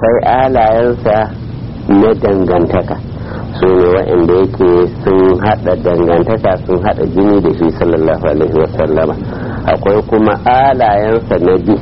akwai alayensa na dangantaka su ne waɗanda yake sun haɗa dangantaka sun haɗa jini da shi sallallahu alaihi wasallama akwai kuma alayensa na bi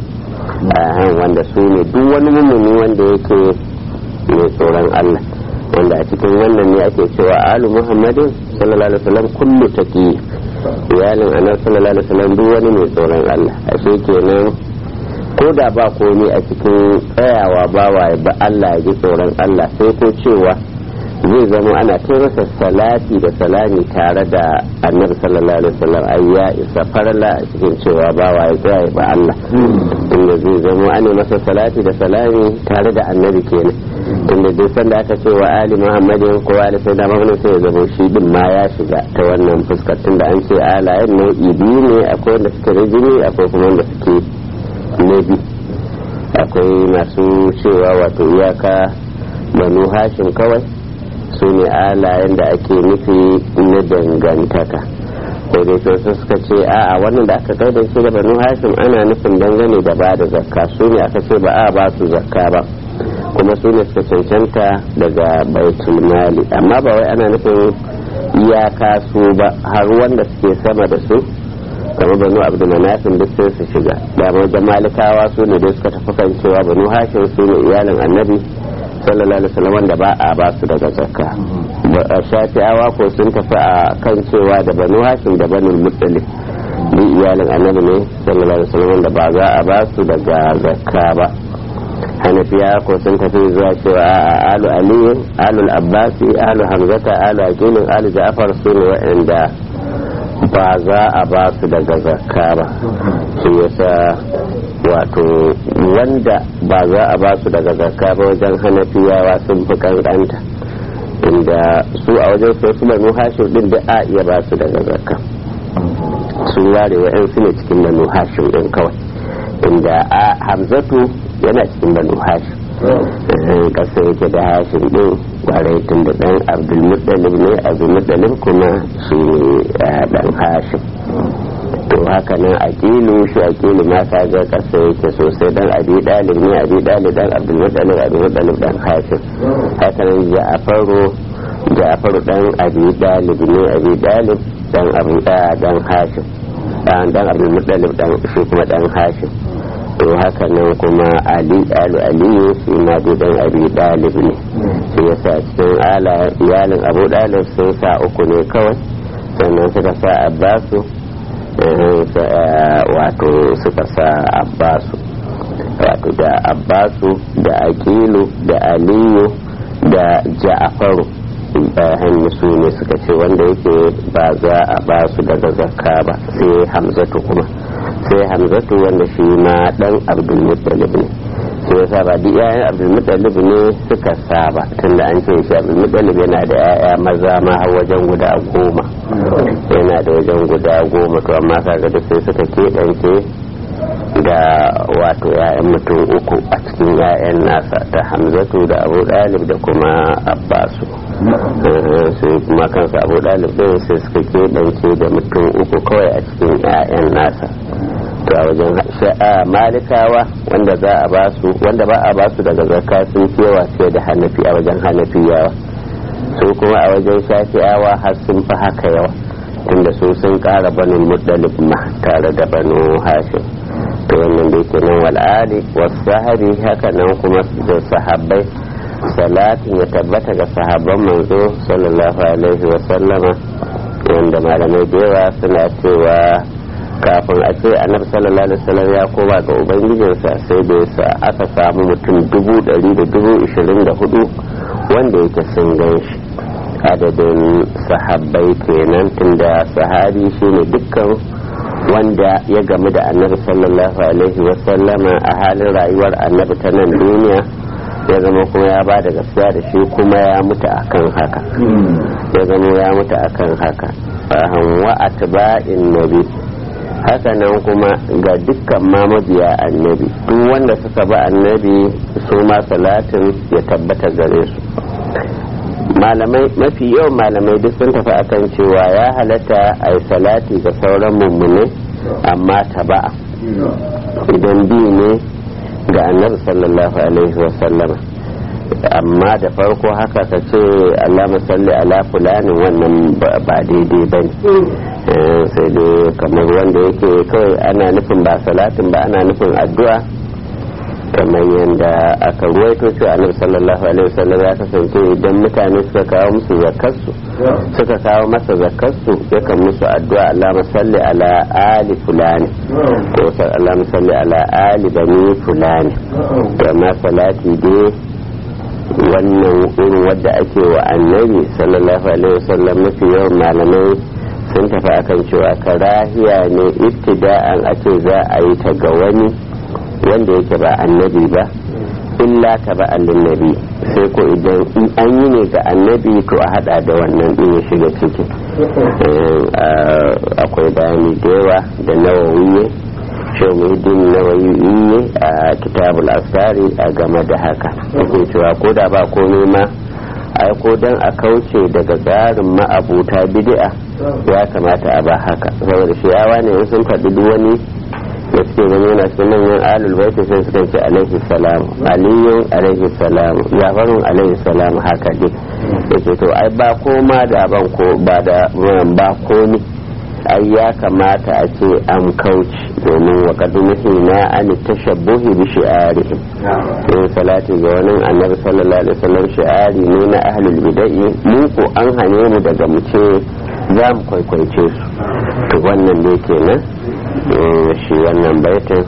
wanda su ne duk wani mummuni wanda yake mai tsoron Allah wanda a cikin wannan ne ake cewa alu muhammadin sallallahu alaihi wasallam kullu taqi iyalin annabi sallallahu alaihi wasallam duk wani mai tsoron Allah ashe kenan ko da ba komai a cikin tsayawa bawa ba Allah ya ji tsoron Allah sai ko cewa zai zama ana ta masa salati da salami tare da annabi sallallahu alaihi wasallam ai ya isa farla a cikin cewa bawa ya tsaya ba Allah inda zai zama ana masa salati da salami tare da annabi kenan inda duk sanda aka ce wa ali muhammadin ko ali sai da mamunin sai ya zama shi din ma ya shiga ta wannan fuskar tunda an ce alayen nau'i biyu ne akwai wanda suke da jini akwai kuma wanda suke na biyu akwai masu cewa wato iyaka banu hashim kawai su ne alayen da ake nufi na dangantaka ko dai sai suka ce a'a wannan da aka kai da shi da banu hashim ana nufin dangane da ba da zakka su ne aka ce ba a ba su zakka ba kuma su ne suka cancanta daga baitul mali amma ba wai ana nufin iyaka su ba har wanda suke sama da su kamar banu abdulmanafin duk sai su shiga da wajen malikawa su ne dai suka tafi kan cewa banu hashim su ne iyalin annabi sallallahu alaihi wasallam wanda ba a ba su daga zakka shafi'awa ko sun tafi a kan cewa da banu hashim da banu muttalib duk iyalin annabi ne sallallahu alaihi wasallam wanda ba za a ba su daga zakka ba hanafiya ko sun tafi zuwa cewa a alu aliyu alu abbasi alu hamzata alu aqilin alu ja'far su ne wa'anda ba za a ba su daga zakka ba shi yasa wato wanda ba za a ba su daga zakka ba wajen hanafiyawa sun fi kankanta inda su a wajen su su banu hashim din da a iya ba su daga zakka sun ware wa'yan su ne cikin banu hashim din kawai inda a hamzatu yana cikin banu hashim kasa yake da hashim din kwarai tun da dan abdulmuttalib ne abdulmuttalib kuma shi ne dan hashim to haka nan aqilu shi aqilu ma ka ga kasa yake sosai dan abi dalib ne abi dalib dan abdulmuttalib abdulmuttalib dan hashim haka nan ja'faru ja'faru dan abi dalib ne abi dalib dan abu dan hashim dan abdulmuttalib dan shi kuma dan hashim to haka nan kuma ali alu aliyu shi ma dan abi dalib ne shi yasa cikin ala iyalin abu dalib sun sa uku ne kawai sannan suka sa abbasu wato suka sa abbasu wato da abbasu da akilu da aliyu da ja'afaru hannu su ne suka ce wanda yake ba za a ba su daga zakka ba sai hamzatu kuma sai hamzatu wanda shi ma dan abdulmuttalib ne sai yasa ba duk yayan abdulmuttalib ne suka saba tunda an ce shi abdulmuttalib yana da yaya maza ma har wajen guda goma yana da wajen guda goma to amma kaga duk sai suka keɓance da wato yayan mutum uku a cikin yayan nasa da hamzatu da abu dalib da kuma abbasu sai kuma kansa abu dalib ɗin sai suka keɓance da mutum uku kawai a cikin yayan nasa to a wajen malikawa wanda za a basu wanda ba a basu daga zakka sun kewa sai da hanafi a wajen hanafiyawa su kuma a wajen shafi'awa har sun fi haka yawa tunda su sun kara banin muddalib ma tare da banu hashim to wannan da yake nan wal'ali wasu sahari haka nan kuma da sahabbai salatin ya tabbata ga sahabban manzo sallallahu alaihi wa sallama wanda malamai da yawa suna cewa kafin a ce annabi sallallahu alaihi wasallam ya koma ga ubangijinsa sai da yasa aka samu mutum dubu ɗari da dubu ishirin da hudu wanda yake sun gan shi adadin sahabbai kenan tunda sahabi shine dukkan wanda ya gamu da annabi sallallahu alaihi wasallama a halin rayuwar annabi ta nan duniya ya zama kuma ya ba da gaskiya da shi kuma ya mutu akan haka ya zama ya mutu akan haka wa atba'in nabi haka nan kuma ga dukkan ma mabiya annabi duk wanda suka bi annabi su ma salatin ya tabbata gare su malamai mafi yawan malamai duk sun tafi akan cewa ya halatta a yi salati ga sauran mummune amma taba'a idan bi ne ga annabi sallallahu alaihi wasallama amma da farko haka ka ce Allah salli ala fulanin wannan ba daidai ba ne sai dai kamar wanda yake kawai ana nufin ba salatin ba ana nufin addu'a kamar yadda aka ruwaito cewa annabi sallallahu alaihi wasallam ya kasance idan mutane suka kawo musu zakarsu suka kawo masa zakarsu yakan musu addu'a Allah salli ala ali fulani ko Allah salli ala ali bani fulani amma salati dai wannan irin wadda ake wa annabi sallallahu alaihi wasallam mafi yawan malamai sun tafi akan cewa karahiya ne ibtida'an a ce za a yi ta ga wani wanda yake ba annabi ba illa ta ba nabi sai ko idan an yi ne ga annabi to a hada da wannan din ya shiga ciki akwai bayani da yawa da nawawiye shawmuddin nawawiye a kitabul asari a game da haka yake cewa ko da ba komai ma ai ko dan a kauce daga tsarin ma'abuta bid'a ya kamata a ba haka saboda shi yawa ne sun faɗi duk wani da suke gani yana cikin manyan alul baiti sai suka ce alaihi salam aliyun alaihi salam jafarun alaihi salam haka dai yace to ai ba koma da ban ko ba da ba komi ai ya kamata a ce an kauce domin wa kadumihi na an tashabbuhi bi shi'arihim yin salati ga wani annabi sallallahu alaihi wasallam shi'ari ne na ahlul bid'ah mu ko an hane mu daga mu ce za mu kwaikwaice su to wannan ne kenan shi wannan baitin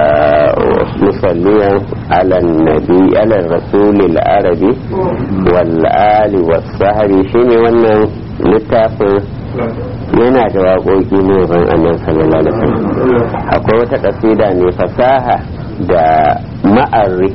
musalliyan ala nabi ala rasulil arabi wal ali was sahari shine wannan littafin yana da waƙoƙi ne ban annan sallallahu alaihi wasallam akwai wata kasida ne fasaha da ma'arri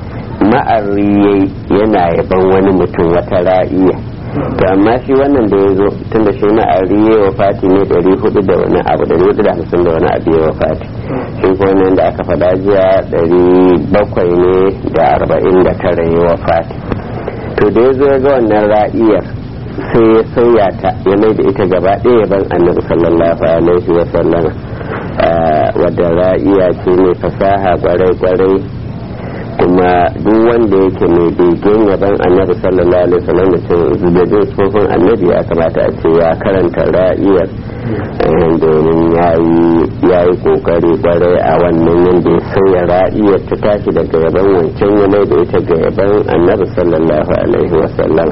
ma'arri yana yaban wani mutum wata ra'iya to amma shi wannan da ya zo tun da shi ma'arri ya wa fati ne ɗari hudu da wani abu ɗari hudu da hamsin da wani abu ya wa fati shi ko wannan da aka faɗa jiya ɗari bakwai ne da arba'in da tara ya wa fati to da ya zo ya ga wannan ra'iyar sai ya sauya ta ya mai da ita gaba ɗaya ban annabi sallallahu alaihi wa sallama wadda ra'iya ce mai fasaha kwarai-kwarai kuma duk wanda yake mai begen yaban annabi sallallahu alaihi wasallam da cin zubabin tsofin annabi ya kamata a ce ya karanta ra'iyar domin ya yi kokari kwarai a wannan yadda ya sauya ra'iyar ta tashi daga yaban wancan ya mai da ita ga yaban annabi sallallahu alaihi wasallam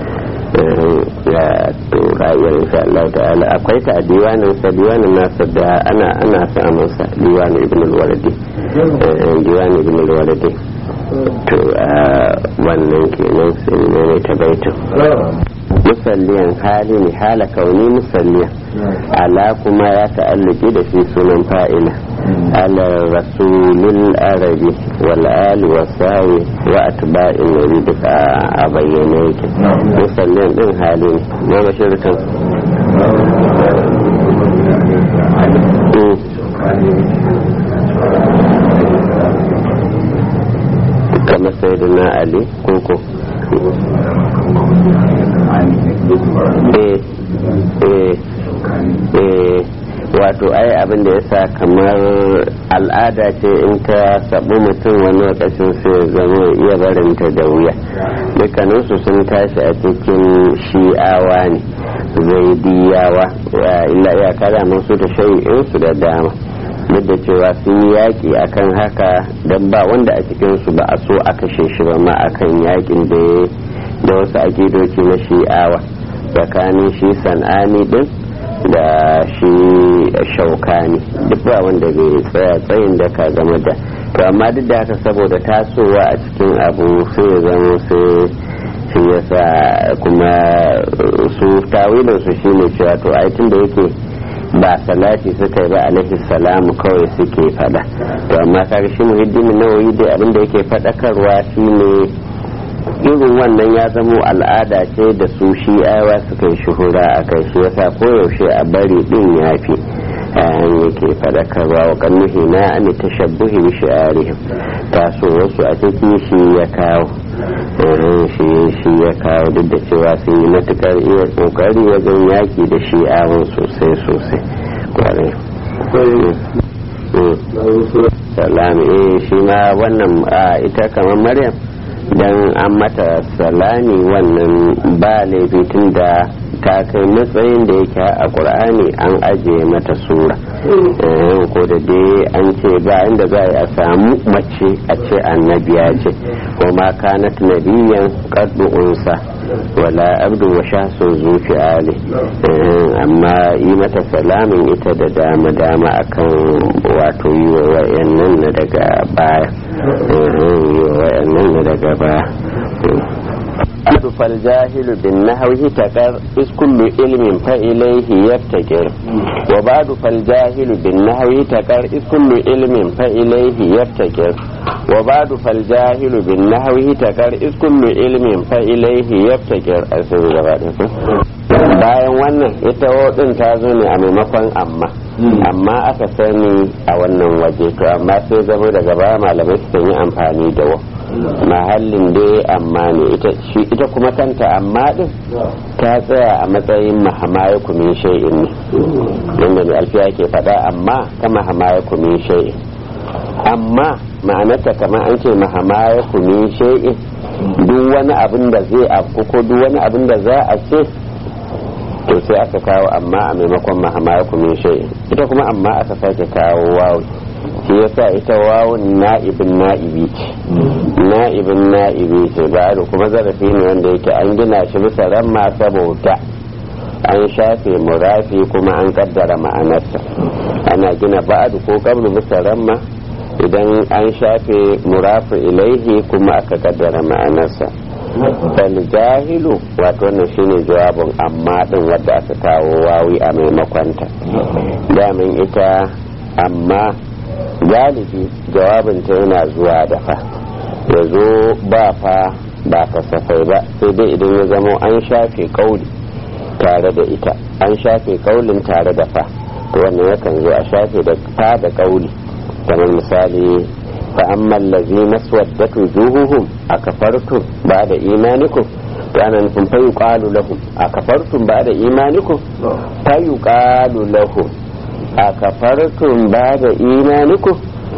ya ra'ayar insha Allah ta'ala akwai ta a diwanin sa diwanin nasa da ana ana samun sa diwanin ibn al-walidi diwanin ibn al-walidi to wannan kenan sai ne ta baitin musalliyan hali ne hala kauni musalliyan ala kuma ya ta'alluki da shi sunan fa'ila ala rasulil arabi wal ali wa sawi wa atba'in nabi duka a bayyane yake musalliyan din hali ne na mashirkan kamar sai da na ali koko wato ai abin da ya sa kamar al'ada ce in ta sabu mutum wani lokacin sai zama iya barinta da wuya dukkaninsu sun tashi a cikin shi'awa ne zaidiyawa illa iya kada masu da shai'insu da dama duk da cewa sun yi yaƙi akan haka don ba wanda a cikinsu ba a so a kashe shi ba ma akan yaƙin da da wasu akidoci na shi'awa tsakanin shi san'ani din da shi shaukani duk ba wanda bai tsaya tsayin da ka game da to amma duk da haka saboda tasowa a cikin abu sai ya zama sai shi yasa kuma su tawilin su shine cewa to ai tun da yake ba salati suka yi ba alaihi salamu kawai suke fada to amma kaga shi muhiddimin nawayi dai abinda yake fadakarwa shine irin wannan ya zamo al'ada ce da su shi'awa suka yi shuhura a kai shi yasa koyaushe a bari din ya fi ayan yake fadakarwa wa kannuhi na an tashabbuhi bi shi'arihim taso wasu a ciki shi ya kawo shi shi ya kawo duk da cewa sun yi matukar iya kokari wajen yaki da shi'awan sosai sosai kwarai salami eh shi ma wannan ita kamar maryam dan an mata salami wannan ba laifi tun da ta kai matsayin da yake a ƙur'ani an ajiye mata sura ko da dai an ce ba inda za a samu mace a ce annabiya ce ko ma kanat nabiyan qaddu unsa wala abdu wa shasun zufi ali amma yi mata salamin ita da dama dama akan wato yi wa wayannan na daga baya yi wa wayannan na daga baya بعد فالجاهل بالنحو تكر إذ كل علم فإليه يبتكر وبعد فالجاهل بالنحو تكر إذ كل علم فإليه يبتكر وبعد فالجاهل بالنحو تكر إذ كل علم فإليه يبتكر bayan wannan ita din ta zo ne a maimakon amma amma aka sani a wannan waje to amma sai zama daga baya malamai su yi amfani da wa mahallin dai amma ne ita kuma kanta amma din ta tsaya a matsayin mahamaya kumin shay'in ne yadda mai alfiya ke faɗa amma ta mahamaya kumin shay'in amma ma'anarta kamar an ce mahamaya kumin shay'in duk wani abin da zai afku ko duk wani abin da za a ce to sai aka kawo amma a maimakon mahamaya kumin shay'in ita kuma amma aka sake kawo wawu shi yasa ita wawun na'ibin na'ibi ce na'ibin na'ibi ce ba da kuma zarafi ne wanda yake an gina shi bisa ramma saboda an shafe murafi kuma an kaddara ma'anarsa ana gina ba'adu ko kablu bisa ramma idan an shafe murafi ilaihi kuma aka kaddara ma'anarsa bal jahilu wato wannan shine jawabin amma din wadda aka kawo wawi a maimakonta damin ita amma galibi jawabinta yana zuwa da fa ya zo ba fa ba kasafai ba sai dai idan ya zama an shafe kauli tare da ita an shafe kaulin tare da fa to wannan yakan zo a shafe da fa da kauli kamar misali fa amman lazi maswaddatu juhuhum a kafartum ba da imanikum kana nufin fa yuqalu lahum a kafartum ba da imanikum fa yuqalu lahum a kafartum ba da imanikum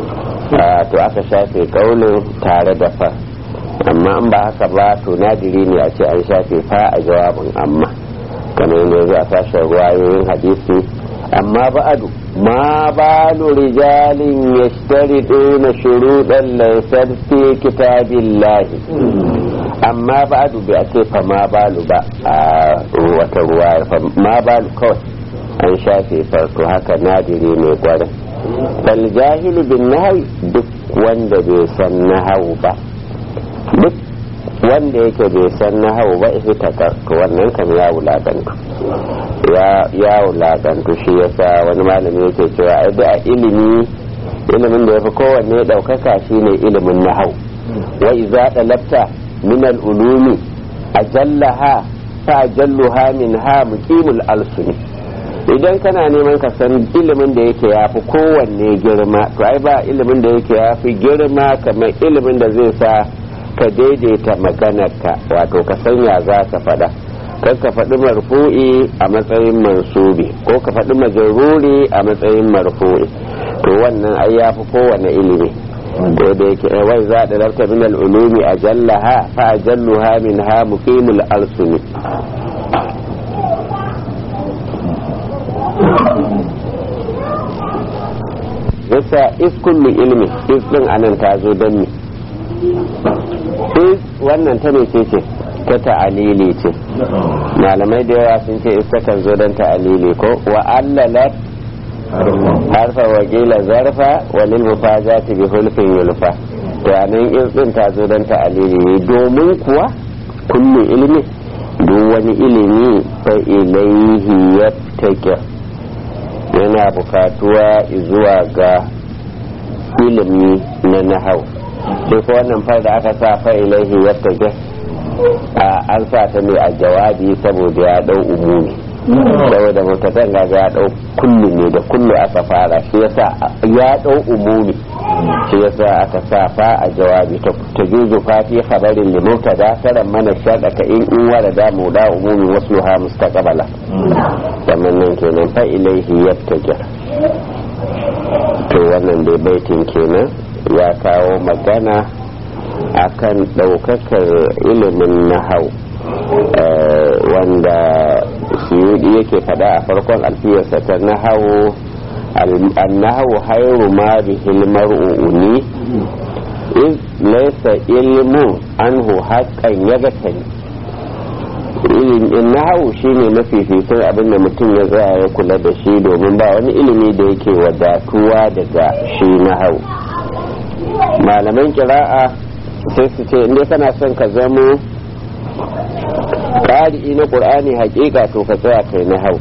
to aka shafe kaulin tare da fa amma an ba haka ba to nadiri ne a ce an shafe fa a jawabin amma kamar yadda yanzu a sashen ruwayoyin hadisi amma ba'adu ma balu rijalin yashtariduna shuruɗan laysat fi kitabillahi amma ba'adu bai a ce fa ma balu ba a wata ruwa ma balu kawai an shafe farko haka nadiri ne gwarin bal jahilu bin nahawi duk wanda bai san nahawu ba duk wanda yake bai san nahawu ba ita takar wannan kam ya wulagantu ya wulagantu shi yasa wani malami yake cewa ai da ilimi ilimin da yafi kowanne daukaka shine ilimin nahawu wa idza talabta min al-ulumi ajallaha fa ajalluha minha muqimul alsuni idan kana neman ka san ilimin da yake ya fi kowanne girma to ai ba ilimin da yake ya fi girma kamar ilimin da zai sa ka daidaita maganarka wato ka sanya za ka faɗa kan ka faɗi marfu'i a matsayin mansubi ko ka faɗi majaruri a matsayin marfu'i to wannan ai ya fi kowanne ilimi da da yake wai za da lafta min al-ulumi ajallaha fa ajalluha minha muqimul alsuni yasa is kullu ilmi is din anan ta zo don me is wannan ta mece ce ta ta'alili ce malamai da yawa sun ce is takan zo don ta'alili ko wa allalat harfa wa kila zarfa wa lil mufazati bi hulfin yulfa to anan is din ta zo don ta'alili domin kuwa kullu ilmi duk wani ilimi fa ilaihi yattaqi yana bukatuwa zuwa ga ilimi na nahau sai ko wannan far da aka sa fa ilaihi yattaqi an sa ta ne a jawabi saboda ya dau umumi saboda mutatan gaga ya dau kullu ne da kullu aka fara shi yasa ya dau umumi shi yasa aka sa fa a jawabi ta juzu fati khabarin li mubtada karan mana shada ka in in warada mu da umumi wasluha mustaqbala kamar nan kenan fa ilaihi yattaqi to wannan dai baitin kenan ya kawo magana akan ɗaukakar ilimin nahau wanda suyudi yake fada a farkon alfiyarsa ta nahau النهو خير ما به المرء أني إذ ليس علم عنه حقا يغتني nahawu shine mafificin abin da mutum ya tsaya ya kula da shi domin ba wani ilimi da yake wadatuwa daga shi nahawu malaman kira'a sai su ce inda kana son ka zamo ƙari'i na ƙur'ani hakika to ka tsaya kai nahawu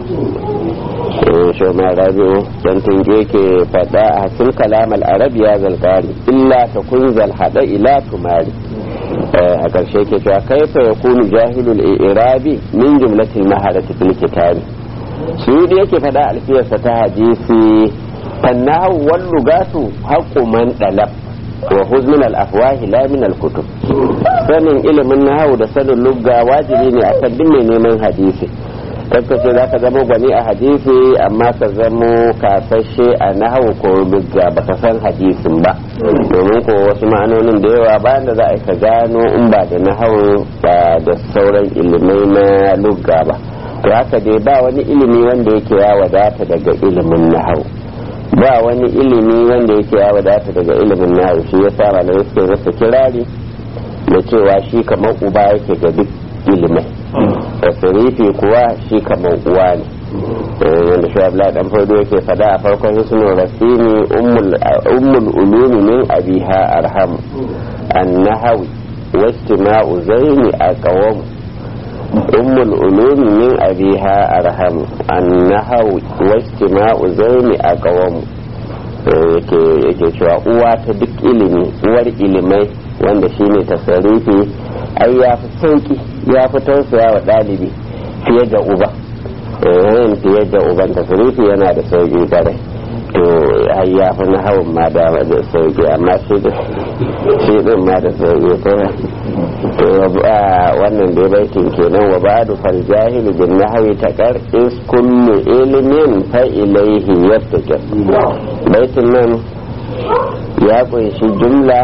shoma rabi'u dan tunge ke faɗa a hasil kalam al-arabi ya zalqari illa ta kun zalhada ila tumari a ƙarshe ke cewa kaifa yakunu jahilul i'rabi min jumlatil maharati fil kitabi su yi yake faɗa alfiyarsa ta hadisi fannahu wal lugatu haqqu man dalab wa huz min al-afwahi la min al-kutub sanin ilimin nahawu da sanin lugga wajibi ne akan duk mai neman hadisi kakka ce za ka zama gwani a hadisi amma ka zamo kasashe a nahawu ko lugga ba ka san hadisin ba domin ko wasu ma'anonin da yawa bayan da za a ka gano in ba da nahawu ba da sauran ilimai na lugga ba to haka dai ba wani ilimi wanda yake ya wadata daga ilimin nahawu ba wani ilimi wanda yake ya wadata daga ilimin nahawu shi yasa malamai suke masa kirari da cewa shi kamar uba yake ga duk ilimai tasirifi kuwa shi kamar uwa ne wanda shi abla dan fardo yake fada a farkon hisnu rasini ummul ulumi min abiha arham annahawi wastima'u zaini aqwam ummul ulumi min abiha arham annahawi wastima'u zaini aqwam yake yake cewa uwa ta duk ilimi uwar ilimai wanda shine tasarifi ai ya fi sauki ya fi tausaya wa ɗalibi fiye da uba yin fiye da uban tasirifi yana da sauki bare to ai ya fi na hawan ma da sauki amma shi din ma da sauki to wannan dai baitin kenan wa ba'du fal jahilu bin nahwi taqar is kullu ilmin fa ilayhi yattaqi baitin nan ya kunshi jumla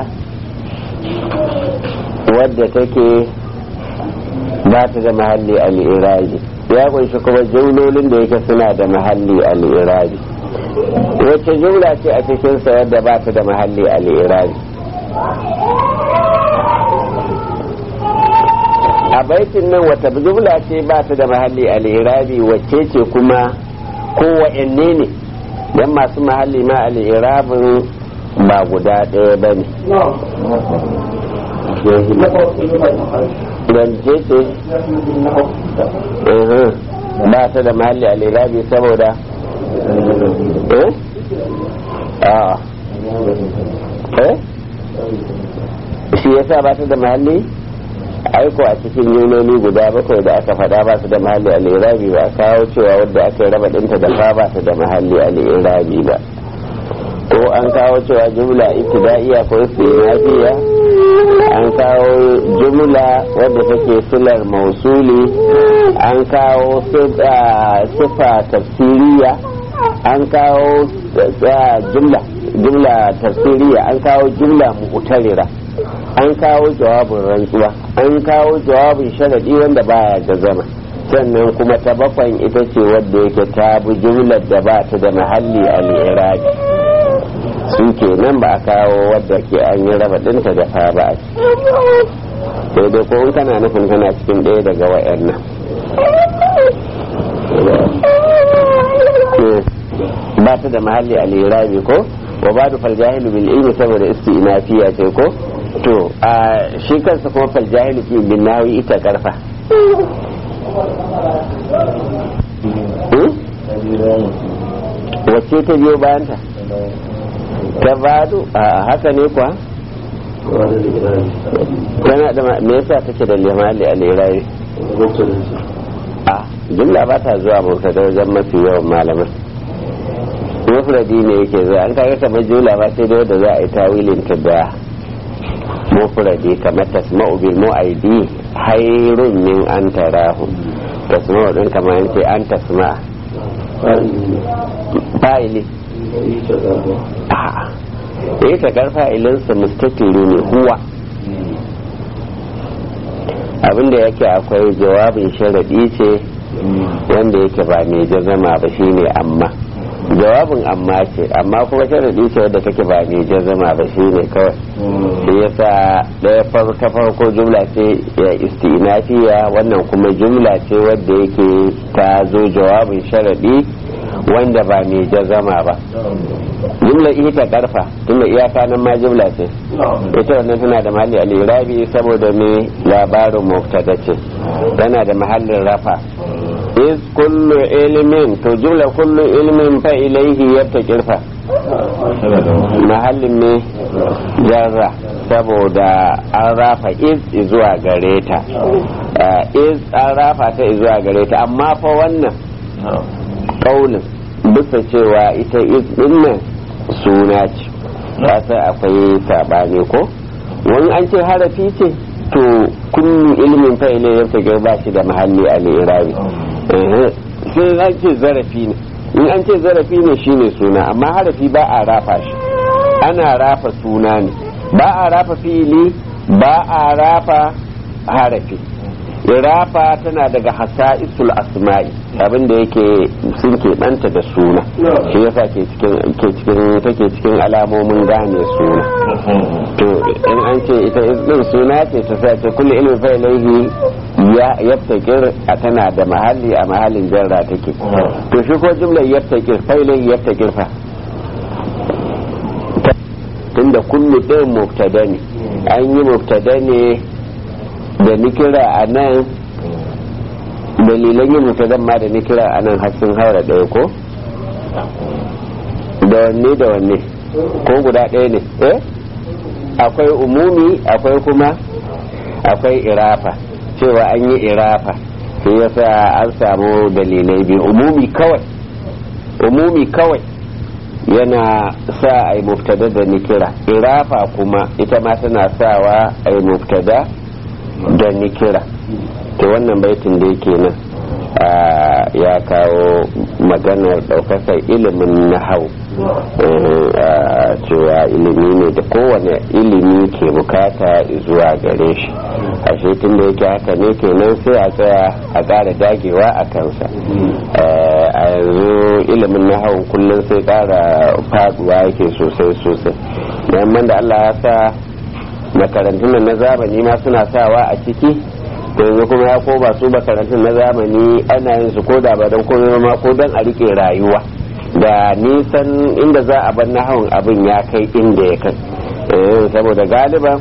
wadda take ba ta da mahalli al'irabi ya kunshi kuma jumlolin da yake suna da mahalli al'irabi wacce jumla ce a cikinsa wadda ba ta da mahalli al'irabi a baitin nan wata jumla ce ba ta da mahalli al'irabi wacce ce kuma kowanne ne don masu mahalli ma al'irabin ba guda ɗaya ba ne rance ce ba ta da mahalli a lirabi saboda eh eh shi yasa ba ta da mahalli aiko a cikin yunoni guda bakwai da aka faɗa ba su da mahalli a lirabi ba a kawo cewa wadda aka yi raba ɗinta da fa ba ta da mahalli a lirabi ba ko an kawo cewa jumla ibtida'iya ko istinafiya an kawo jumla wadda take silar mausuli an kawo sifa tafsiriya an kawo jumla jumla tafsiriya an kawo jumla mu'tarira an kawo jawabin rantsuwa an kawo jawabin sharadi wanda baya da zama sannan kuma ta bakwan ita ce wadda yake ta bi jumlar da ba ta da mahalli al-irabi su ke nan ba a kawo wadda ke an yi raba ɗinta da fa ba a sai dai ko in kana nufin kana cikin ɗaya daga wa'yan nan ba ta da mahalli a lirabi ko wa ba da faljahilu bil ilmi saboda isti'nafiya ce ko to a shi kansa kuma faljahilu fi bin nawi ita karfa wacce ta biyo bayanta ta badu a haka ne kuwa tana da me yasa take da limali a lirayi a jumla ba ta zuwa mubtada wajen mafi yawan malaman mufradi ne yake zuwa an kaga kamar jumla ba sai da wanda za a yi tawilin ta da mufradi kamar tasma'u bil mu'aidi hairun min an tarahu tasma'u din kamar yace an tasma fa'ili a'a ita karfa ilinsa mustatiri ne huwa abinda yake akwai jawabin sharaɗi ce wanda yake ba mai jazama ba shine amma jawabin amma ce amma kuma sharaɗi ce wadda take ba mai jazama ba shine kawai shi yasa ɗaya ta farko jumla ce ya istinafiya wannan kuma jumla ce wadda yake ta zo jawabin sharaɗi wanda ba mai jazama ba jumla ita karfa tunda iyaka nan ma jumla ce ita wannan tana da mahalli alirabi saboda me labarin mubtada ce tana da mahallin rafa is kullu ilmin to jumla kullu ilmin fa ilaihi yattaqirfa mahallin ne jarra saboda an rafa is zuwa gare ta is an rafa ta zuwa gare ta amma fa wannan kaulin bisa cewa ita is din nan suna ce sai akwai sabani ko wani an ce harafi ce to kullu ilmin fa ilaihi yattaqir ba shi da mahalli al-irabi sai an ce zarafi ne in an ce zarafi ne shine suna amma harafi ba a rafa shi ana rafa suna ne ba a rafa fili ba a rafa harafi irafa tana daga hasa'isul asma'i abinda yake sun keɓanta da suna shi yasa ke cikin ke cikin take cikin alamomin gane suna to in an ce ita din suna ce ta sa ce kullu ilmi fa ilaihi ya yaftakir a tana da mahalli a mahallin jarra take to shi ko jumlar yaftakir fa ilaihi yaftakir fa tunda kullu ɗin mubtada ne an yi mubtada ne da nikira a nan dalilan yin mubtadan ma da nikira a nan har sun haura ɗaya ko da wanne da wanne ko guda ɗaya ne eh akwai umumi akwai kuma akwai irafa cewa an yi irafa sai yasa an samu dalilai biyu umumi kawai umumi kawai yana sa a yi muftada da nikira irafa kuma ita ma tana sawa a yi muftada da nikira to wannan baitin da yake nan ya kawo maganar ɗaukakar ilimin nahau cewa ilimi ne da kowane ilimi ke bukata zuwa gare shi ashe tun da yake haka ne kenan sai a tsaya a ƙara dagewa a kansa a yanzu ilimin nahau kullum sai ƙara faduwa yake sosai sosai yamman da allah ya sa makarantun na zamani ma suna sawa a ciki yanzu kuma ya koma su makarantun na zamani ana yin su koda ba don komai ma ko don a rike rayuwa da nisan inda za a bar nahawun abin ya kai inda ya kai saboda galiban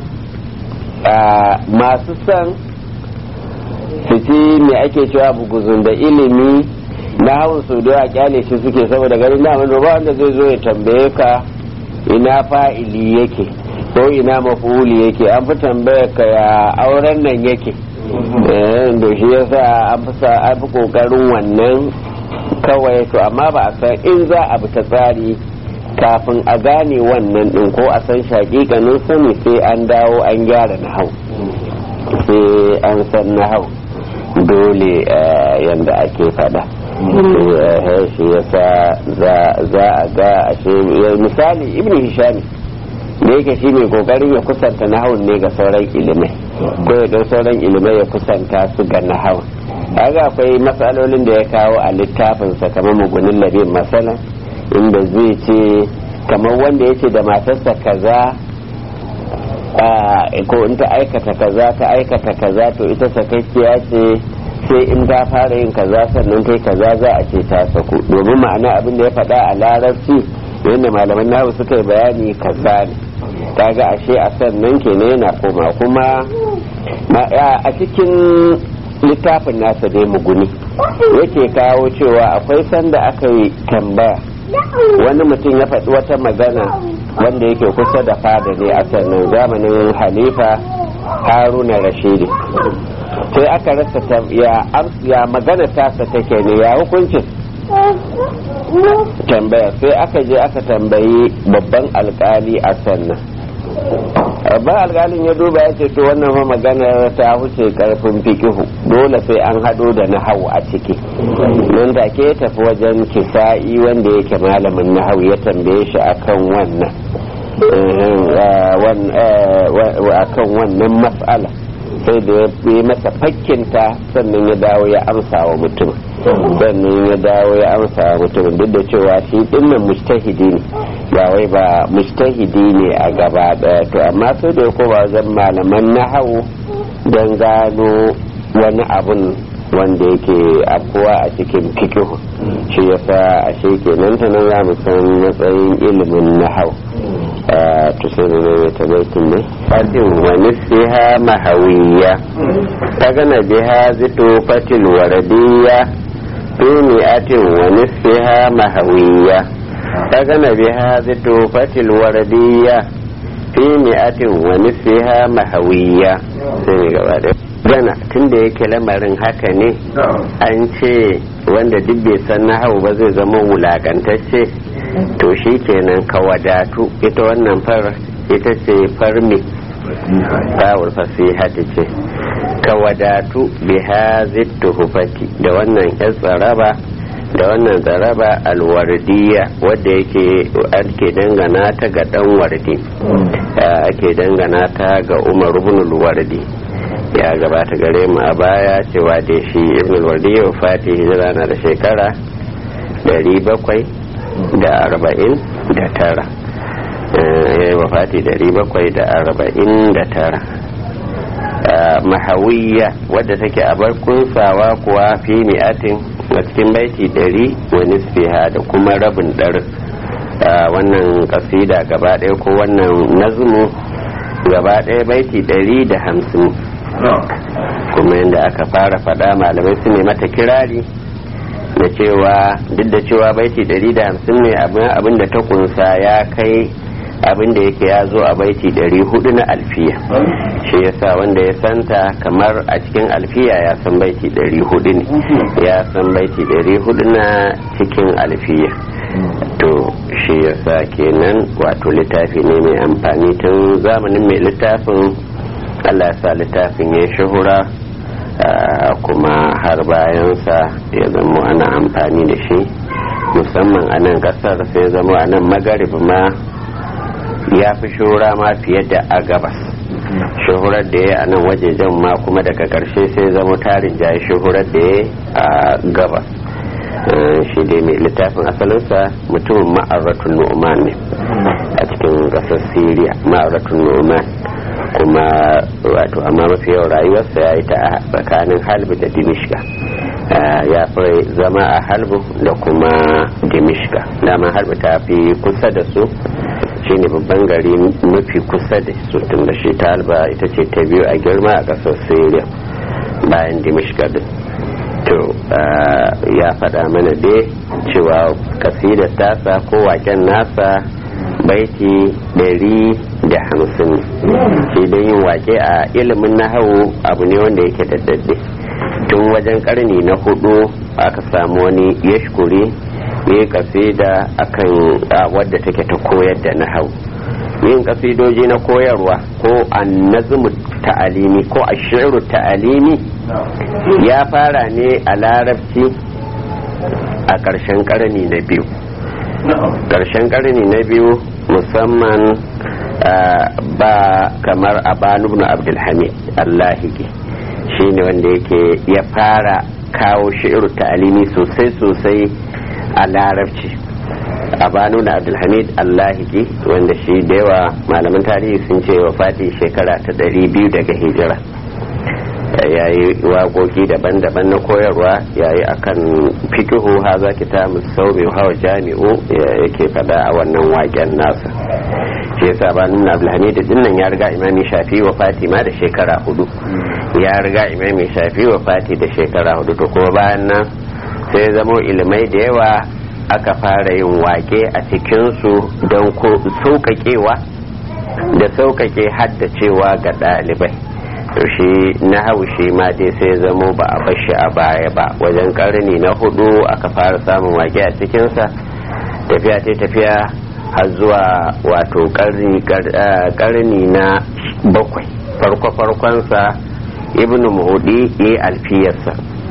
masu son su ci me ake cewa buguzun da ilimi nahawun su da kyale shi suke saboda ganin na ba wanda zai zo ya tambaye ka ina fa'ili yake ko ina mafuli yake an fi tambaya ka ya auren nan yake da shi yasa an fi an fi kokarin wannan kawai to amma ba a san in za a bi ta tsari kafin a gane wannan din ko a san shaƙiƙanin sani sai an dawo an gyara na hau sai an san na hau dole yadda ake fada shi yasa za a ga ashe misali ibn hishami da yake shi mai kokarin ya kusanta nahawun ne ga sauran ilimai ko ya ga sauran ilimai ya kusanta su ga nahawun kaga akwai matsalolin da ya kawo a littafinsa kamar mugunin labin masala inda zai ce kamar wanda ya ce da matarsa kaza ko in ta aikata kaza ta aikata kaza to ita sakakkiya ce sai in ta fara yin kaza sannan ta kaza za a ce ta saku domin ma'ana abin da ya faɗa a larabci yadda malaman nahu suka yi bayani kaza ne kaga ashe a sannan kenan yana koma kuma a cikin littafin nasa dai muguni yake kawo cewa akwai sanda aka yi tambaya wani mutum ya faɗi wata magana wanda yake kusa da fada ne a sannan zamanin halifa haruna rashidi sai aka rasa ya magana tasa take ne ya hukuncin tambaya sai aka je aka tambayi babban alkali a sannan ba alƙalin ya duba ya ce to wannan fa maganar ta huce karfin fikihu dole sai an hado da nahawu a ciki nan da ke tafi wajen kisa'i wanda yake malamin nahawu ya tambaye shi akan wannan akan wannan mas'ala sai da ya yi masa fakkinta sannan ya dawo ya amsa wa mutum sannan ya dawo ya amsa wa mutum duk da cewa shi dinnan mujtahidi ne ba wai ba mujtahidi ne a gaba daya to amma sai da ya koma wajen malaman nahawu don gano wani abun wanda yake afuwa a cikin fikihu shi yasa a shi kenan ta nan za mu san matsayin ilimin nahawu tusini ne mai tabaitin ne fadin wani siha mahawiya ta gana biha zito fatil waradiyya tuni atin wani siha mahawiya ta gana biha zito fatil waradiyya fi mi'atin wani siha mahawiya sai ne gaba da gana tunda yake lamarin haka ne an ce wanda duk bai san na hau ba zai zama wulakantacce to shi kenan ka wadatu ita wannan far ita ce farmi tawul fasihati ce ka wadatu bi hazittu hufati da wannan yan tsaraba da wannan tsaraba alwardiya wadda yake ake dangana ta ga dan wardi ake dangana ta ga umar ibn wardi ya gabata gare mu a baya cewa da shi ibn wardi ya fati hijira na da shekara 700 da arba'in da tara ya yi wafati dari bakwai da arba'in da tara mahawiyya wadda take a bar kunsawa kuwa fi mi'atin a cikin baiti dari wani fiha da kuma rabin ɗarin wannan kasida gaba ɗaya ko wannan nazmu gaba ɗaya baiti dari da hamsin kuma yadda aka fara faɗa malamai su ne mata kirari da cewa duk da cewa baiti 150 ne abin da ta kunsa ya kai abin da yake ya zo a baiti 400 na alfiya shi yasa wanda ya santa kamar a cikin alfiya ya san baiti 400 ne ya san baiti 400 na cikin alfiya to shi yasa kenan wato littafi ne mai amfani tun zamanin mai littafin allah ya sa littafin ya shahura kuma har bayansa ya zama ana amfani da shi musamman a nan kasar sai zama a nan magarib ma ya fi shura ma fiye da a gabas shuhurar da ya a nan wajejen ma kuma daga karshe sai zama tarin jayi shuhurar da ya a gabas shi dai mai littafin asalinsa mutumin ma'aratun nu'man ne a cikin kasar syria ma'aratun nu'man kuma wato amma mafi yawan rayuwarsa ya yi ta a tsakanin halbu da dimishka ya fi zama a halbu da kuma dimishka dama halbu ta fi kusa da su shine babban gari mafi kusa da su tun da shi ta halba ita ce ta biyu a girma a ƙasar syria bayan dimishka din to ya faɗa mana dai cewa kasidar tasa ko waken nasa baiti ɗari da hamsin shi don yin wake a ilimin nahawu abu ne wanda yake daddade tun wajen karni na hudu aka samu wani yashkuri ya kasida akan wadda take ta koyar da nahawu yin kasidoji na koyarwa ko annazmu ta'alimi ko ashiru ta'alimi ya fara ne a larabci a ƙarshen ƙarni na biyu ƙarshen ƙarni na biyu musamman ba kamar abanu ibn abdulhamid allahigi shi ne wanda yake ya fara kawo shi'iru ta'alimi sosai sosai a larabci abanu na abdulhamid allahigi wanda shi da yawa malaman tarihi sun ce wa fati shekara ta ɗari biyu daga hijira ya yi waƙoƙi daban-daban na koyarwa ya yi akan fikihu haza kita musau mai hawa jami'u yake fada a wannan waƙen nasa shi yasa ba nuna abdulhamid dinnan ya riga imami shafi wa fatima da shekara hudu ya riga imami shafi wa fati da shekara hudu to kuma bayan nan sai zamo ilimai da yawa aka fara yin wake a cikinsu don sauƙaƙewa da sauƙaƙe haddacewa ga ɗalibai shi na haushi ma dai sai zamo ba a bashi a baya ba wajen ƙarni na hudu aka fara samun wake a cikinsa tafiya ta tafiya har zuwa wato karni na bakwai farko-farkonsa ibn muhudi ya alfiyarsa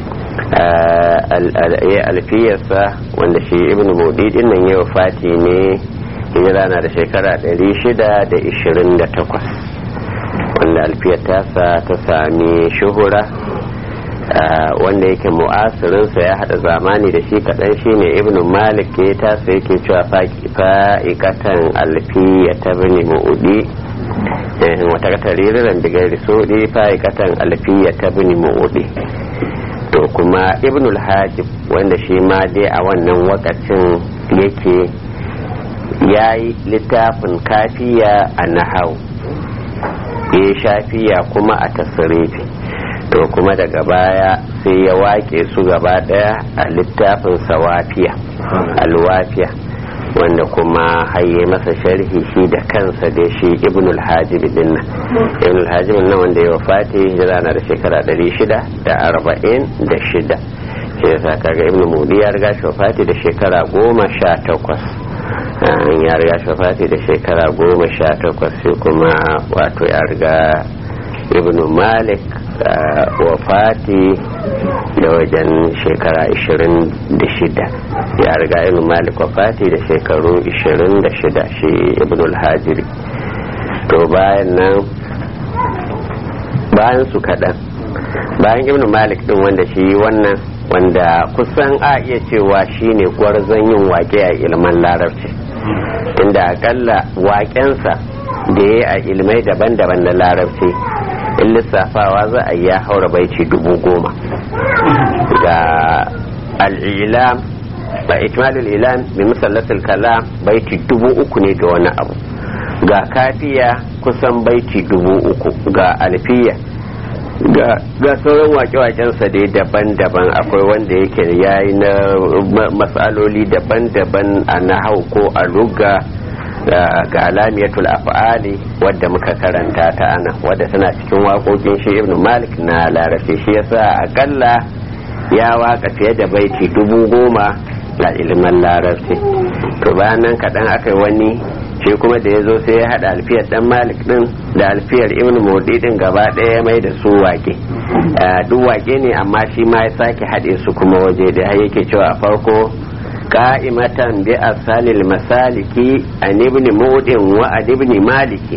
ya alfiyarsa wanda shi ibn muhudi din nan yau fati ne hijira na da shekara 628 wanda alfiyar tasa ta sami shuhura wanda yake mu'asirinsa ya hada zamani da shi kaɗan shine ibn malik ya tasa yake cewa fa'ikatan alfiya ta bini mu'udi wata taririran daga risodi fa'ikatan alfiya ta bini mu'udi to kuma ibn al-hajib wanda shi ma dai a wannan wakacin yake ya yi littafin kafiya a nahau ya shafiya kuma a tasirifi to kuma daga baya sai ya wake su gaba daya a littafin sawafiya alwafiya wanda kuma haye masa sharhi shi da kansa da shi ibn al-hajib din nan ibn al-hajib nan wanda ya wafati hijira na da shekara 646 shi yasa kaga ibn mudi ya riga shi wafati da shekara goma sha takwas ya riga shi wafati da shekara goma sha takwas sai kuma wato ya riga ibn malik wafati da wajen shekara 26 ya riga ibn malik wafati da shekaru 26 shi ibn al-hajiri to bayan nan bayan su kaɗan bayan ibn malik din wanda shi wannan wanda kusan a iya cewa shine gwarzon yin wake a ilman larabci inda akalla waƙensa da ya a ilmai daban-daban na larabci in lissafawa za a yi ya haura baiti dubu goma ga al'ilam ba ikmalul ilam bi musallatul kalam baiti dubu uku ne da wani abu ga kafiya kusan baiti dubu uku ga alfiya ga sauran wake-wakensa dai daban-daban akwai wanda yake yayi na matsaloli daban-daban a nahau ko a ruga ga alamiyatul af'ali wadda muka karanta ta ana wadda tana cikin waƙoƙin shi ibn malik na larafi shi yasa akalla ya waka fiye da baiti dubu goma a ilimin larabci to bayan nan kaɗan aka yi wani shi kuma da ya zo sai ya haɗa alfiyar ɗan malik ɗin da alfiyar ibn modi ɗin gaba ɗaya mai da su wake duk wake ne amma shi ma ya sake haɗe su kuma waje da yake cewa a farko قائمة بأصل المسالك عن ابن مود وعن ابن مالك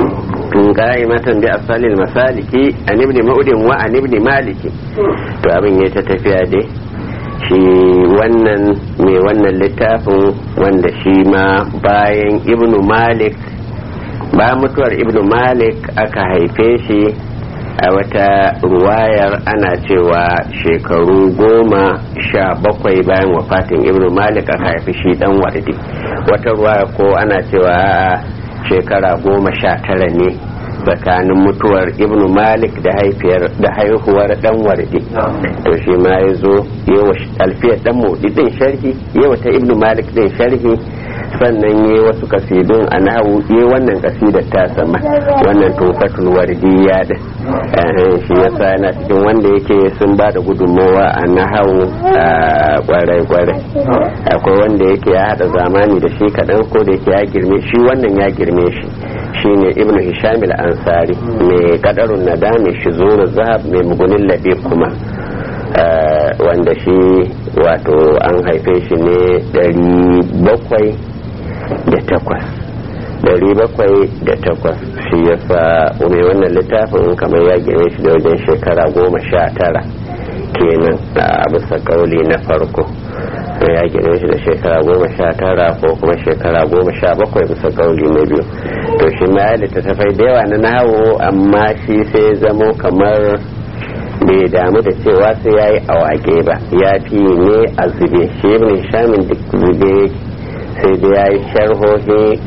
قائمة بأصل المسالك عن ابن مود وعن ابن مالك to abin ya ta tafiya dai shi wannan mai wannan littafin wanda shi ma bayan ibnu malik bayan mutuwar ibnu malik aka haife shi a wata ruwayar ana cewa shekaru goma sha bakwai bayan wafatin ibnu malik aka haifi shi dan wardi wata ruwaya ko ana cewa shekara goma sha tara ne tsakanin mutuwar ibnu malik da haifiyar da haihuwar dan wardi to shi ma ya zo yawa alfiyar dan modi din sharhi yawa ta ibnu malik din sharhi sannan yi wasu kasidun a nahu yi wannan kasidar ta sama wannan tufatul wardiya da shi yasa yana cikin wanda yake sun ba da gudunmowa a nahawu a kwarai-kwarai akwai wanda yake ya hada zamani da shi kaɗan ko da yake ya girme shi wannan ya girme shi shine ibn hisham al-ansari mai kadarun nada mai shizuru zahab mai mugunin labe kuma wanda shi wato an haife shi ne dari bakwai da takwas dari bakwai da takwas shi yasa mai wannan littafin kamar ya gine shi da wajen shekara goma sha tara kenan a bisa kauli na farko ya gine shi da shekara goma sha tara ko kuma shekara goma sha bakwai bisa kauli na biyu to shi ma ya littattafai da yawa na nawo amma shi sai zamo kamar bai damu da cewa sai ya yi awage ba ya fi ne a zube shi ibn shamin duk zube sai da ya yi sharhohi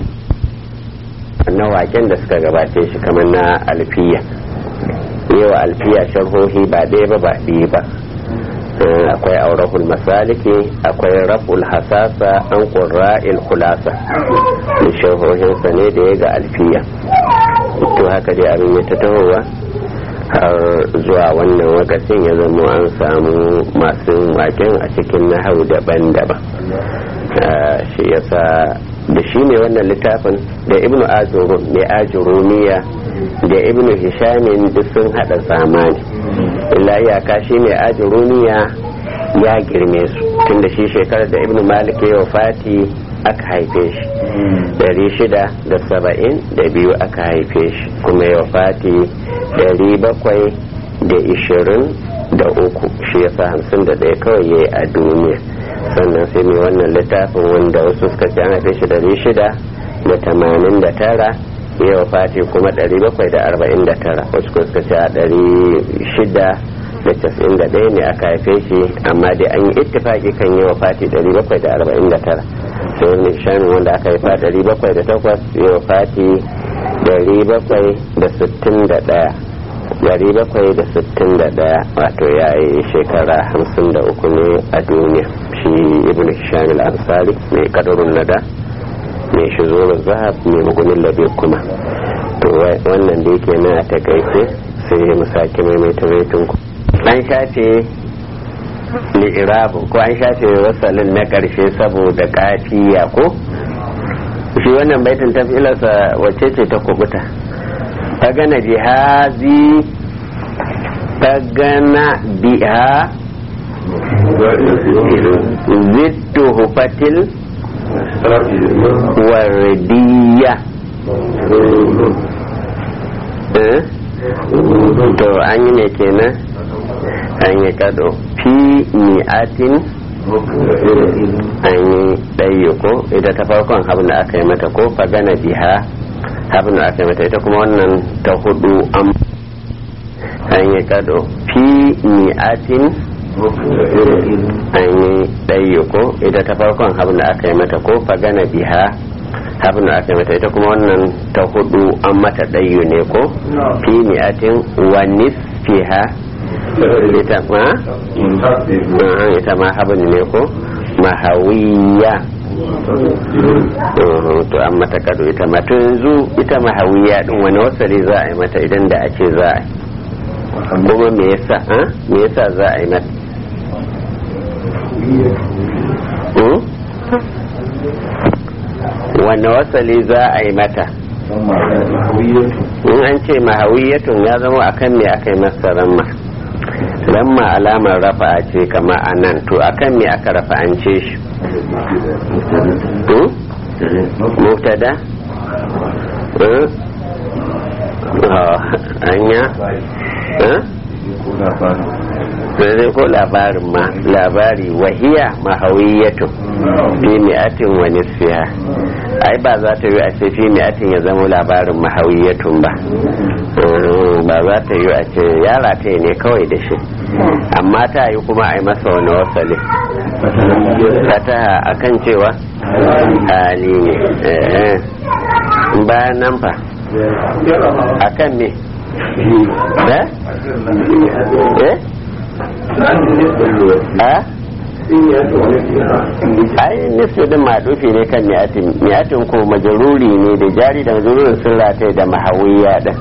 na waken da suka gabace shi kamar na alfiya yawa alfiya sharhohi ba ɗaya ba ba ɗaya ba akwai aurahul masaliki akwai raful hasasa an ƙurra'il kulasa da sharhohinsa ne da ya ga alfiya to haka dai abin ya ta tahowa har zuwa wannan wakacin ya zama an samu masu waken a cikin nahau daban-daban shi yasa da shi ne wannan littafin da ibnu ajurun mai ajurumiya da ibnu hishamin duk sun hada zamani illa iyaka shi mai ajurumiya ya girme su tunda shi shekarar da ibnu malik ya wafati aka haife shi dari shida da saba'in da biyu aka haife shi kuma ya wafati dari bakwai da ishirin da uku shi ya sa hamsin da ɗaya kawai ya yi a duniya sannan sai mai wannan littafin wanda wasu suka ce an haife shi dari shida da tamanin da tara ya wafati kuma dari bakwai da arba'in da tara wasu suka ce a dari shida da casa'in da ɗaya ne aka haife shi amma dai an yi ittifaki kan yi wafati dari bakwai da arba'in da tara sai wani shanin wanda aka haifa dari bakwai da takwas ya wafati dari bakwai da sittin da ɗaya dari bakwai da sittin da daya wato ya yi shekara hamsin da uku ne a duniya shi ibn hisham al-ansari mai kadarun nada mai shizurin zahab mai mugunin labe kuma to wannan da yake na a takaice sai mu sake maimaita raitin ku an shafe li'irabu ko an shafe wasalin na karshe saboda kafiya ko shi wannan baitin tafilarsa wacce ce ta kubuta fagana jihazi fagana biha zittu hufatil wardiya to an yi ne kenan an yi kado fi mi'atin an yi ɗaya ko ita ta farkon abin da aka yi mata ko fagana biha abin da aka yi mata ita kuma wannan ta hudu an an yi kado fi mi'atin an yi ɗaya ko ita ta farkon abin da aka yi mata ko fagana biha abin da aka yi mata ita kuma wannan ta hudu an mata ɗayu ne ko fi mi'atin wa nisfiha ita ma ita ma abin ne ko mahawiya to an mata kado ita ma to yanzu ita mahawiya din wani wasali za a yi mata idan da a ce za a yi kuma me yasa me yasa za a yi mata wanne wasali za a yi mata in an ce mahawiyatun ya zama akan me aka yi masa ramma ramma alamar rafa ce kama a nan to akan me aka rafa an ce shi mubtada anya sai ko labarin ma labari wahiya mahawiyatu fi mi'atin wa nisfiha ai ba za ta yi a ce fi mi'atin ya zama labarin mahawiyatun ba ba za ta yi a ce yara ta ne kawai da shi amma ta yi kuma a yi masa wani wasali ta a kan cewa hali ne bayan nan fa a kan me eh eh a ai nufi din madufi ne kan mi'atin mi'atin ko majaruri ne da jari da majarurin sun rataye da mahawiya din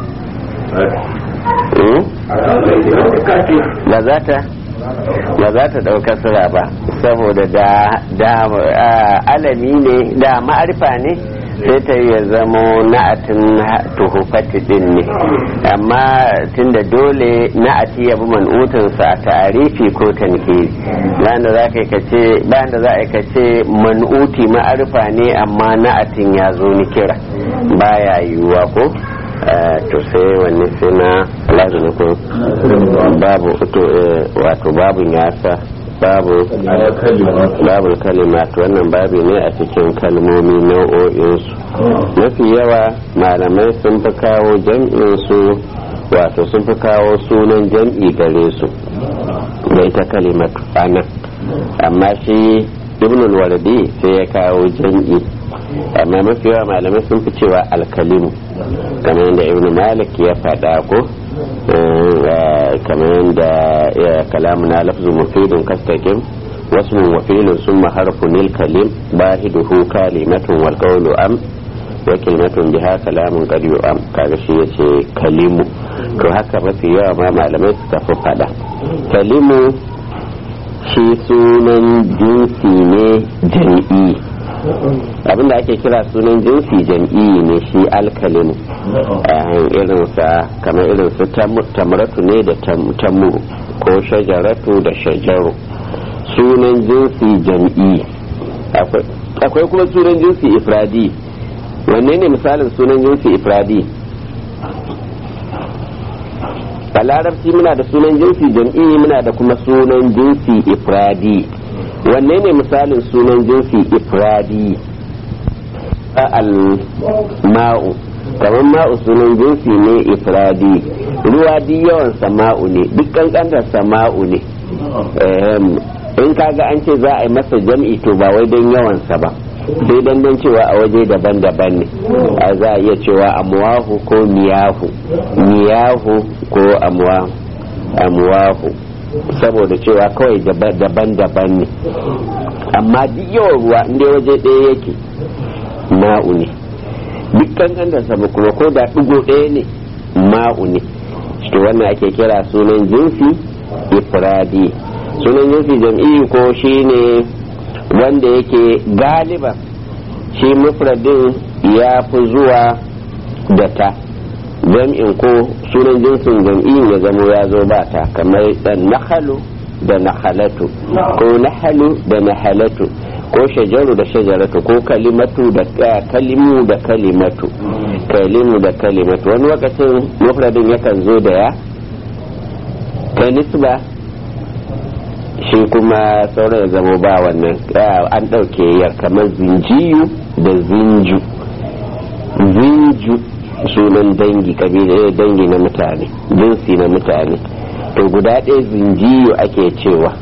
ba za ta ba za ta ɗauka sura ba saboda da alami ne da ma'arifa ne sai ta ya zamo na'atin tuhufati din ne amma tunda dole na'ati ya bi man'utinsa a ta'arifi ko tankiri bayan da za ka kace bayan da za a kace man'uti ma'arifa ne amma na'atin ya zo ni kira baya yiwuwa ko to sai wanne sai na lazumi ko babu wato babu yasa babu babu kalimat wannan babu ne a cikin kalmomi nau'o'insu mafi yawa malamai sun fi kawo jam'insu wato sun fi kawo sunan jam'i gare su da ita kalimatu anan amma shi ibnul wardi sai ya kawo jam'i amma mafi yawa malamai sun fi cewa alkalimu kamar yadda ibn malik ya faɗa ko kamar yadda kalamu na lafzu mufidun kastakin wasu wafilun sun maharfu nil kalim bahiduhu kalimatun wal qawlu am wa kalimatun biha kalamun qad am kaga shi yace kalimu to haka mafi yawa ma malamai suka fi faɗa kalimu shi sunan jinsi ne jam'i abinda ake kira sunan jinsi jam'i ne shi alkalimu irin sa kamar irin su tamratu ne da tamuru ko shajaratu da shajaru sunan jinsi jam'i akwai kuma sunan jinsi ifradi wanne ne misalin sunan jinsi ifradi a larabci muna da sunan jinsi jam'i muna da kuma sunan jinsi ifradi wanne ne misalin sunan jinsi ifradi al-ma'u kamar ma'u sunan jinsi ne ifradi ruwa di yawan sama'u ne duk kankantar sama'u ne in kaga an ce za a yi masa jam'i to ba wai don yawansa ba sai dan dan cewa a waje daban-daban ne a za a iya cewa amwahu ko miyahu miyahu ko amwahu saboda cewa kawai daban-daban ne amma duk yawan ruwa inda waje ɗaya yake ma'u ne duk kankan da sama kuma ko da ɗigo ɗaya ne ma'u ne to wannan ake kira sunan jinsi ifradi sunan jinsi jam'i ko shine wanda yake galiba shi mufradin ya fi zuwa da ta jam'in ko sunan jinsin jam'in ya zamo ya zo ba ta kamar dan nahalu da nahalatu ko nahalu da nahalatu ko shajaru da shajaratu ko kalimatu da kalimu da kalimatu kalimu da kalimatu wani lokacin mufradin yakan zo da ya ta nisba shi kuma sauran ya zama ba wannan an ɗauke yar kamar zinjiyu da zinju zinju sunan dangi kabila dangi na mutane jinsi na mutane to guda ɗaya zinjiyu ake cewa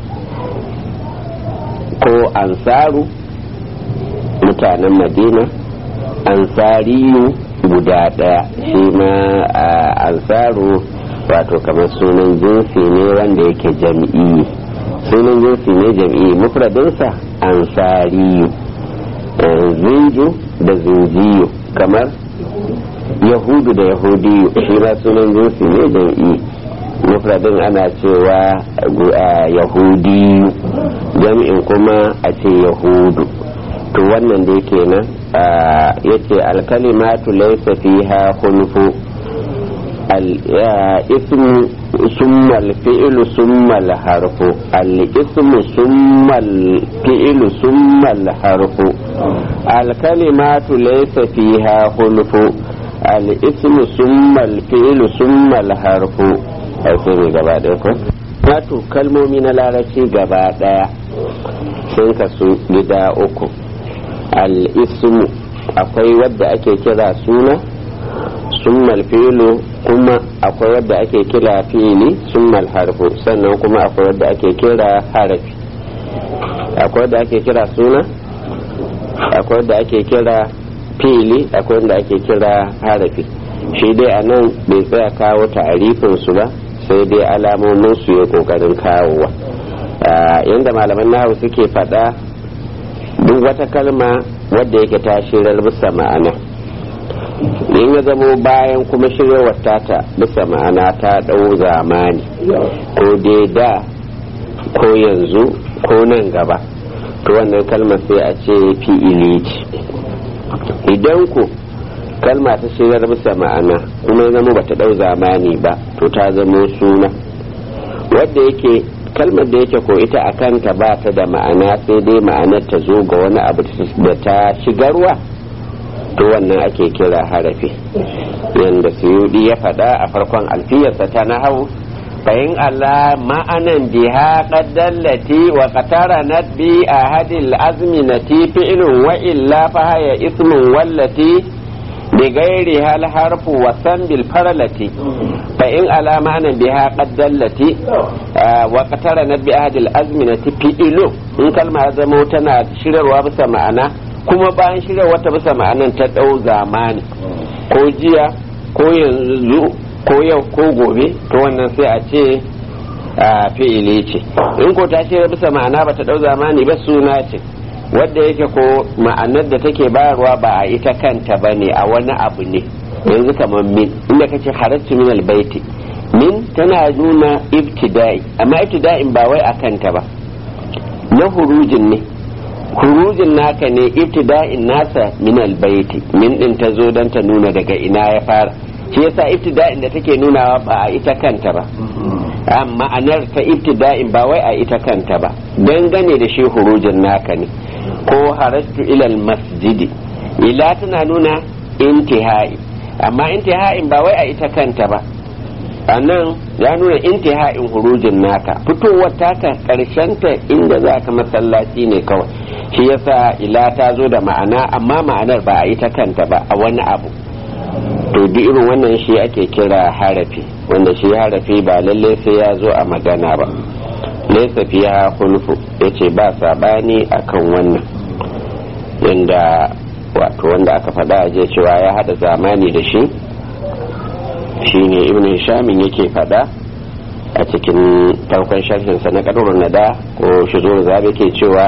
ko ansaru mutanen madina ansariyu guda ɗaya shi ma ansaru wato kamar sunan jinsi ne wanda yake jam'i sunan jinsi ne jam'i mufradinsa ansariyu zinju da zinjiyu kamar yahudu da yahudiyu shi ma sunan jinsi ne jam'i mufradin ana cewa yahudiyu jam'in kuma a ce yahudu to wannan da yake nan ya ce alkalimatu laisa fiha hulfu الاسم ثم الفعل ثم الحرف الاسم ثم الفعل ثم الحرف الكلمات ليس فيها خلف الاسم ثم الفعل ثم الحرف sai ne gaba ɗaya ko wato kalmomi na larabci gaba ɗaya sun kasu gida uku al-ismu akwai wadda ake kira suna summal fi'lu kuma akwai wadda ake kira fi'ili summal harfu sannan kuma akwai wadda ake kira harafi akwai wadda ake kira suna akwai wadda ake kira fi'ili akwai wadda ake kira harafi shi dai a nan bai tsaya kawo ta'arifin su ba sai dai alamomin su ya kokarin kawowa yadda malaman nahu suke faɗa duk wata kalma wadda yake ta shirar bisa ma'ana in ya zamo bayan kuma shiryawar tata bisa ma'ana ta ɗau zamani ko dai da ko yanzu ko nan gaba to wannan kalmar sai a ce fi'ili ce idan ku kalma ta shiryar bisa ma'ana kuma ya zama bata ɗau zamani ba to ta zamo suna wadda yake kalmar da yake ko ita a kanta ba ta da ma'ana sai dai ma'anar ta zo ga wani abu da ta shigarwa to wannan ake kira harafi yadda suyudi ya faɗa a farkon alfiyarsa ta na hau bayin Allah ma'anan biha qaddallati wa qataranat bi ahadil azminati fi'lun wa illa fa haya ismun wallati bi ghairi hal harfu wa san bil faralati fa in ala ma'anan biha qaddallati wa qataranat bi ahadil azminati fi'lun in kalma zamo tana shirarwa bisa ma'ana kuma bayan shirya wata bisa ma'anan ta ɗau zamani ko jiya ko yanzu ko yau ko gobe to wannan sai a ce a fi'ili ce in ko ta shirya bisa ma'ana ba ta ɗau zamani ba suna ce wadda yake ko ma'anar da take bayarwa ba a ita kanta ba ne a wani abu ne yanzu kamar min inda kace harattu min albaiti min tana nuna ibtida'i amma ibtida'in ba wai a kanta ba na hurujin ne hurujin naka ne ibtida'in nasa min albayti min din ta zo don ta nuna daga ina ya fara shi yasa ibtida'in da take nunawa ba a ita kanta ba amma ma'anar ta ibtida'in ba wai a ita kanta ba dangane da shi hurujin naka ne ko harastu ilal masjidi ila tana nuna intihai amma intiha'in ba wai a ita kanta ba a nan ya nuna intiha'in hurujin naka fitowar taka ta inda za ka masallaci ne kawai shi yasa ila ta zo da ma'ana amma ma'anar ba a ita kanta ba a wani abu to duk irin wannan shi ake kira harafi wanda shi harafi ba lalle sai ya zo a magana ba laisa fiya hulfu yace ba sabani akan wannan yanda wato wanda aka faɗa a je cewa ya hada zamani da shi shine ibn hishamin yake faɗa a cikin farkon sharhinsa na ƙarurun nada ko shizur zabe ke cewa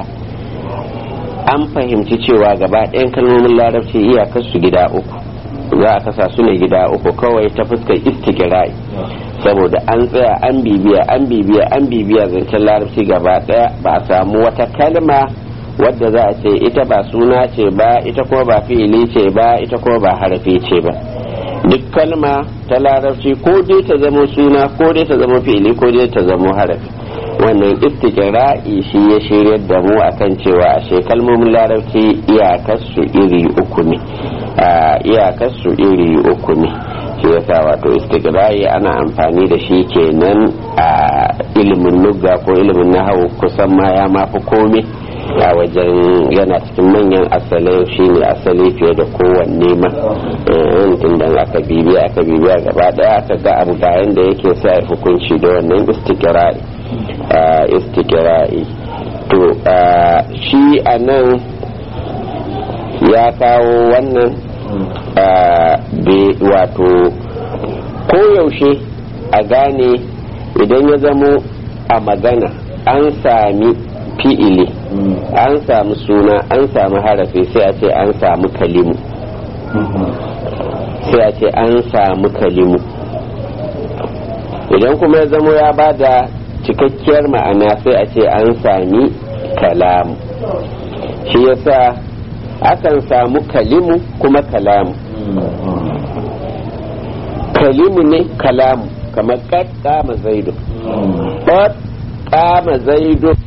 an fahimci cewa gaba ɗayan kalmomin larabci iyakar su gida uku za a kasa su ne gida uku kawai ta fuskar istikirai saboda an tsaya an bibiya an bibiya an bibiya zancen larabci gaba ɗaya ba a samu wata kalma wadda za a ce ita ba suna ce ba ita kuma ba fi'ili ce ba ita kuma ba harafi ce ba duk kalma ta larabci ko dai ta zama suna ko dai ta zama fi'ili ko dai ta zama harafi wannan istiqra'i shi ya shirya da mu akan cewa ashe kalmomin larabci iyakarsu iri uku ne iyakarsu iri uku ne shi yasa wato istiqra'i ana amfani da shi kenan a ilimin lugga ko ilimin nahawu kusan ma ya mafi komai a wajen yana cikin manyan asalai shine asali fiye da kowanne ma tun da aka bibiya aka bibiya gaba daya aka ga abu ga yanda yake sa hukunci da wannan istiqra'i istiqra'i to shi a nan ya kawo wannan wato koyaushe a gane idan ya zamo a magana an sami fi'ili an samu suna an samu harafi sai a ce an samu kalimu sai a ce an samu kalimu idan kuma ya zamo ya ba da cikakkiyar ma'ana sai a ce an sami kalamu shi yasa akan samu kalimu kuma kalamu kalimu ne kalamu kamar kad kama zaidu kad kama zaidu